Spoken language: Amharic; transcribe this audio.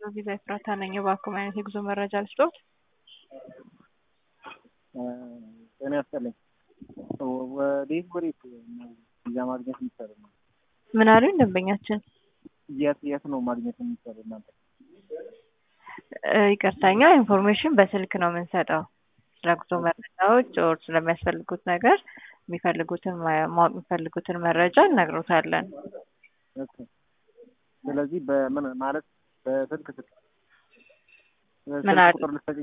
ቪዛ ኤፍራታ ነኝ። እባክዎ ምን አይነት የጉዞ መረጃ ልስጥዎት? ጤና ይስጥልኝ። ወዴት ወዴት ነው ቪዛ ማግኘት የሚቻለው? ምን አሉኝ ደንበኛችን? የት የት ነው ማግኘት የሚቻለው እናንተ? እ፣ ይቅርታኛ ኢንፎርሜሽን በስልክ ነው የምንሰጠው። ስለ ጉዞ መረጃዎች ኦር ስለሚያስፈልጉት ነገር የሚፈልጉትን ማ- ማወቅ የሚፈልጉትን መረጃ እነግሮታለን። ኦኬ። ስለዚህ በምን ማለት በስልክ ስልክ ምን ስልክ አለ? ቁጥር ልትሰጪኝ